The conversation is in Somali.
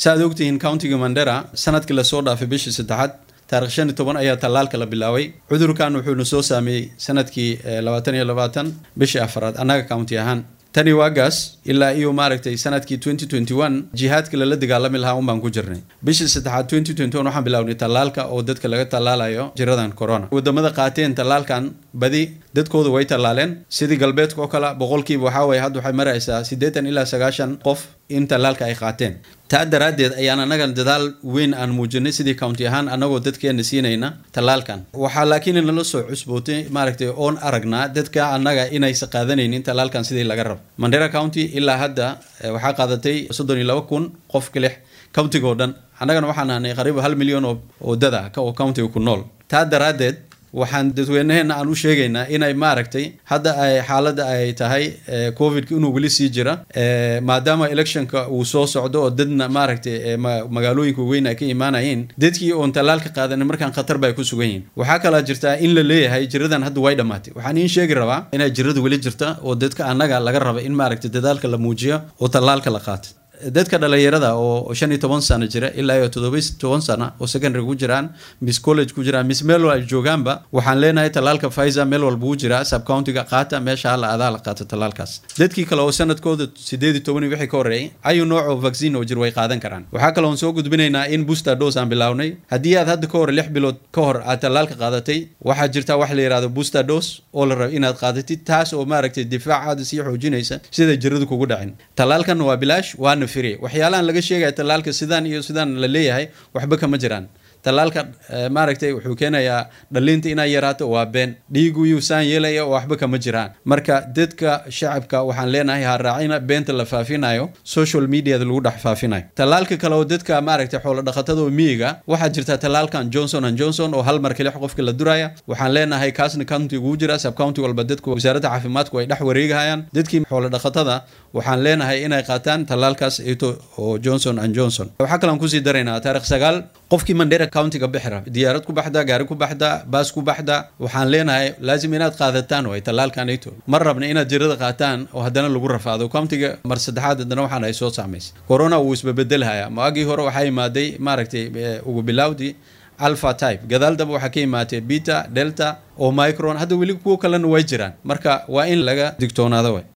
sa aad ogtihiin countiga mandera sanadkii lasoo dhaafay bishii saddexaad taarikh shan iyo toban ayaa tallaalka la bilaabay cudurkan wuxuuna soo saameeyey sanadkii labaatan iyo labaatan bishii afaraad annaga county ahaan tani waagaas ilaa iyo maaragtay sanadkii twenty twenty one jihaadka lala dagaalami lahaa un baan ku jirnay bishii saddexaad twenty twenty one waxaan bilawnay tallaalka oo dadka laga tallaalayo jiradan corona wadamada qaateen tallaalkan badi dadkooda way tallaaleen sidii galbeedka oo kale boqolkiiba waxaa waye hadda waxay maraysaa siddeetan ilaa sagaashan qof in tallaalka ay qaateen taa daraaddeed ayaan annaga dadaal weyn aan muujinay sidii county ahaan annagoo dadkeena siinayna tallaalkan waxaa laakiin nala soo cusbootay maaragtay oon aragnaa dadka annaga inaysa qaadanaynin tallaalkan sidii laga rabo mandera county ilaa hadda waxaa qaadatay soddon iyo laba kun qof kalix countiga oo dhan annagana waxaan ahnay qariiba hal milyan oo dad ah oo countiga ku nool taa daraaddeed waxaan dadweynaheena aan u sheegaynaa inay maaragtay hadda ay xaaladda ay tahay covidka inuu weli sii jira maadaama electionka uu soo socdo oo dadna maaragtay magaalooyinka weyn ay ka imaanayeen dadkii oon tallaalka qaadanin markaan khatar bay ku sugan yihin waxaa kalaa jirtaa in la leeyahay jiradan hadda way dhammaatay waxaan iin sheegi rabaa inay jirada weli jirta oo dadka annaga laga raba in maaragtay dadaalka la muujiyo oo tallaalka la qaato dadka dhalinyarada oo shan iyo toban sano jira ilaa iyo toddoba toban sano oo secondary ku jiraan miss college ku jiraan miss meel ay joogaanba waxaan leenahay tallaalka pfizer meel walba u jira subcountiga qaata meesha hala adaa la qaata tallaalkaas dadkii kale oo sanadkooda sideed iyo toban wixii ka horreeyay ayu nooc oo vaccine oo jir way qaadan karaan waxaa kale oon soo gudbinaynaa in booster dose aan bilownay haddii aad hadda ka hor lix bilood ka hor aad tallaalka qaadatay waxaa jirta wax la yidhahdo booster dose oo la rabo inaad qaadatid taas oo maaragtay difaacaada sii xoojinaysa sida jiradu kugu dhacin tallaalkan waa bilaash waana waxyaalahan laga sheegaya tallaalka sidaan iyo sidaan la leeyahay waxba kama jiraan tallaalka maaragtay wuxuu keenayaa dhalinta inay yaraato waa been dhiigu yuusaan yeelaya oo waxba kama jiraan marka dadka shacabka waxaan leenahay ha raacina beenta la faafinayo social mediada lagu dhex faafinayo tallaalka kale oo dadka maaragtay xoolo dhaqatada oo miyiga waxaa jirta tallaalkan johnson and johnson oo hal mar kelix qofka la duraya waxaan leenahay kaasna county ugu jira subcounty walba dadku wasaaradda caafimaadku ay dhex wareegahayaan dadkii xoolo dhaqatada waxaan leenahay inay qaataan tallaalkaas ito oo johnson and johnson waxaa kalean kusii daraynaa taarikh sagaal qofkii mandera countiga bixira diyaarad ku baxda gaari ku baxda baas ku baxda waxaan leenahay laazim inaad qaadataan way tallaalkanito mar rabna inaad jirada qaataan oo haddana lagu rafaado countiga mar saddexaad haddana waxaan ay soo saamaysay corona wuu isbabeddelhaya maagii hore waxaa imaaday maaragtay ugu bilowdii alpha type gadaal daba waxaa ka imaatay beta delta oo micron hadda weli kuwo kalena way jiraan marka waa in laga digtoonaado way